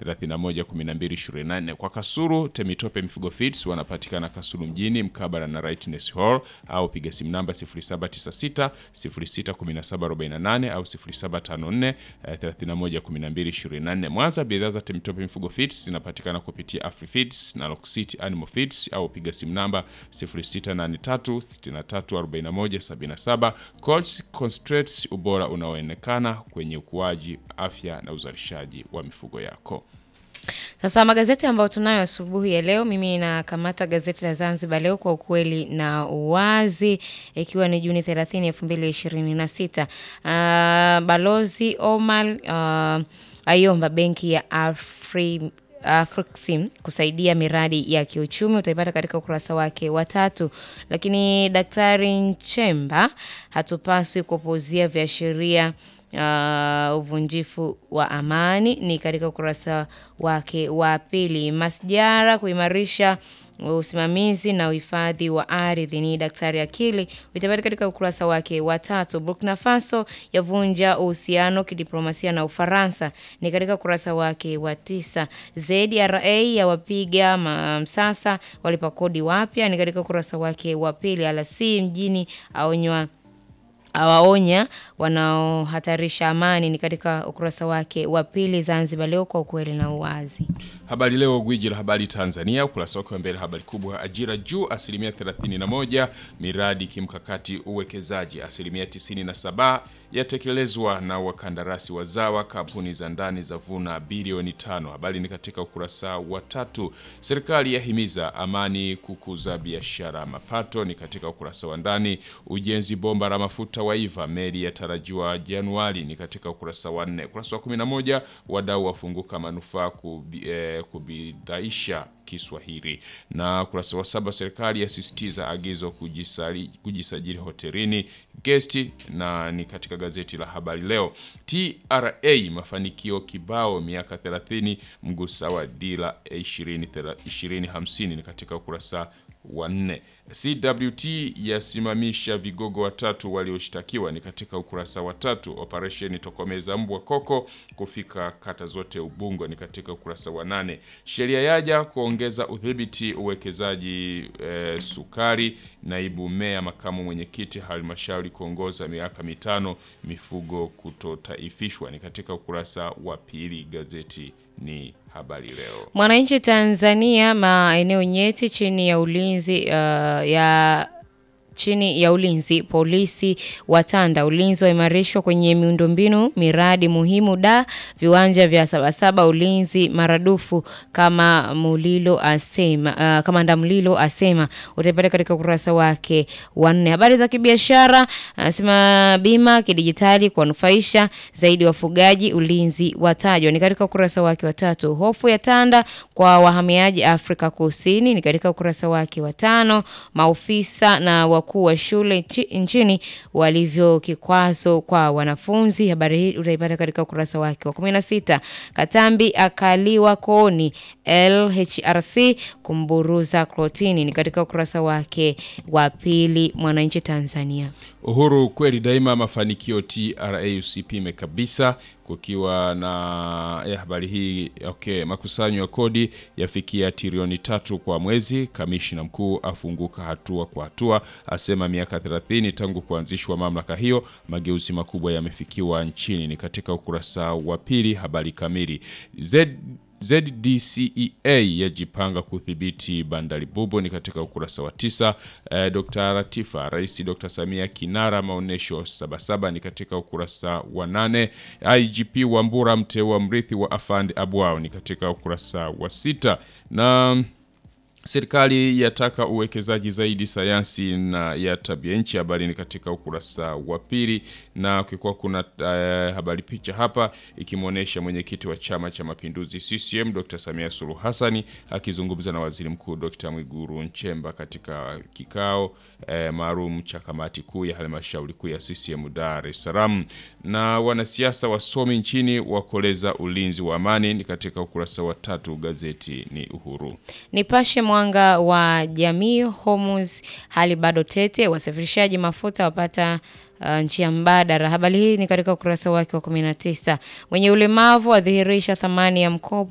31 12 24. Kwa Kasulu Temitope Mifugo Feeds wanapatikana Kasulu mjini mkabala na Rightness Hall au piga simu namba 0796 061748 au 0754 eh, 31 12 24. Mwanza bidhaa za Temitope Mifugo Feeds zinapatikana kupitia Afri Feeds na Rock City Animal Feeds au piga simu namba 0683 63 41 77. Coach Concentrates, ubora unaoonekana kwenye ukuaji, afya na uzalishaji wa mifugo yako. Sasa magazeti ambayo tunayo asubuhi ya leo, mimi nakamata gazeti la Zanzibar Leo kwa ukweli na uwazi, ikiwa ni Juni 30, 2026. Uh, Balozi Omar uh, aiomba benki ya Afri Afriksim kusaidia miradi ya kiuchumi, utaipata katika ukurasa wake wa tatu. Lakini Daktari Nchemba, hatupaswi kupuuzia viashiria uh, uvunjifu wa amani, ni katika ukurasa wake wa pili. Masjara kuimarisha usimamizi na uhifadhi wa ardhi ni Daktari Akili, utapata katika ukurasa wake wa tatu. Burkina Faso yavunja uhusiano kidiplomasia na Ufaransa ni katika ukurasa wake wa tisa. ZRA yawapiga msasa walipa kodi wapya ni katika ukurasa wake wa pili. Alasi mjini aonywa awaonya wanaohatarisha amani ni katika ukurasa wake wa pili. Zanzibar Leo kwa ukweli na uwazi. Habari Leo, gwiji la habari Tanzania, ukurasa wake wa mbele, habari kubwa, ajira juu asilimia 31, miradi kimkakati uwekezaji asilimia 97 yatekelezwa na wakandarasi wazawa, kampuni za ndani za vuna bilioni tano. Habari ni katika ukurasa wa tatu. Serikali yahimiza amani kukuza biashara, mapato ni katika ukurasa wa ndani. Ujenzi bomba la mafuta waiva, meli yatarajiwa Januari ni katika ukurasa wa nne. Ukurasa wa 11, wadau wafunguka manufaa kubi, eh, kubidaisha Kiswahili na ukurasa wa saba, serikali yasisitiza agizo kujisali, kujisajili hotelini gesti, na ni katika gazeti la habari leo. TRA mafanikio kibao miaka 30 mgusa wa dira 2050 ni katika ukurasa wa nne. CWT yasimamisha vigogo watatu walioshtakiwa ni katika ukurasa wa tatu. Operesheni tokomeza mbwa koko kufika kata zote Ubungo ni katika ukurasa wa nane. Sheria yaja kuongeza udhibiti uwekezaji e, sukari. Naibu meya makamu mwenyekiti halmashauri kuongoza miaka mitano mifugo kutotaifishwa ni katika ukurasa wa pili. Gazeti ni Habari Leo. Mwananchi Tanzania, maeneo nyeti chini ya ulinzi uh, ya chini ya ulinzi polisi watanda ulinzi waimarishwa kwenye miundombinu miradi muhimu da viwanja vya Sabasaba ulinzi maradufu kama Mulilo asema uh, kamanda Mulilo asema utaipata katika ukurasa wake wa nne. Habari za kibiashara anasema bima kidijitali kuwanufaisha zaidi wafugaji ulinzi watajwa ni katika ukurasa wake wa tatu. Hofu ya tanda kwa wahamiaji Afrika Kusini ni katika ukurasa wake wa tano. Maofisa na wakuu wa shule nchini walivyo kikwazo kwa wanafunzi. Habari hii utaipata katika ukurasa wake wa 16. Katambi akaliwa kooni LHRC kumburuza klotini ni katika ukurasa wake wa pili. Mwananchi Tanzania. Uhuru kweli daima, mafanikio TRA usipime kabisa kukiwa na eh, habari hii okay. Makusanyo ya kodi yafikia trilioni tatu kwa mwezi. Kamishna mkuu afunguka hatua kwa hatua, asema miaka 30 tangu kuanzishwa mamlaka hiyo, mageuzi makubwa yamefikiwa nchini. Ni katika ukurasa wa pili. Habari kamili Z ZDCEA yajipanga kudhibiti bandari bubu ni katika ukurasa wa tisa. Eh, Dr. Latifa, Rais Dr. Samia kinara maonesho Sabasaba ni katika ukurasa wa nane. IGP Wambura mteua mrithi wa Afande Abwao ni katika ukurasa wa sita na Serikali yataka uwekezaji zaidi sayansi na ya tabia nchi. Habari ni katika ukurasa wa pili, na ukikuwa kuna uh, habari picha hapa ikimwonyesha mwenyekiti wa Chama cha Mapinduzi CCM Dr. Samia Suluhu Hassani akizungumza na Waziri Mkuu Dr. Mwigulu Nchemba katika kikao eh, maalum cha kamati kuu ya halmashauri kuu ya CCM Dar es Salaam. Na wanasiasa wasomi nchini wakoleza ulinzi wa amani ni katika ukurasa wa tatu. Gazeti ni Uhuru. Nipashe Mwanga wa Jamii, Hormuz hali bado tete, wasafirishaji mafuta wapata uh, njia mbadala. Habari hii ni katika ukurasa wake wa 19. Wenye ulemavu wadhihirisha thamani ya mkopo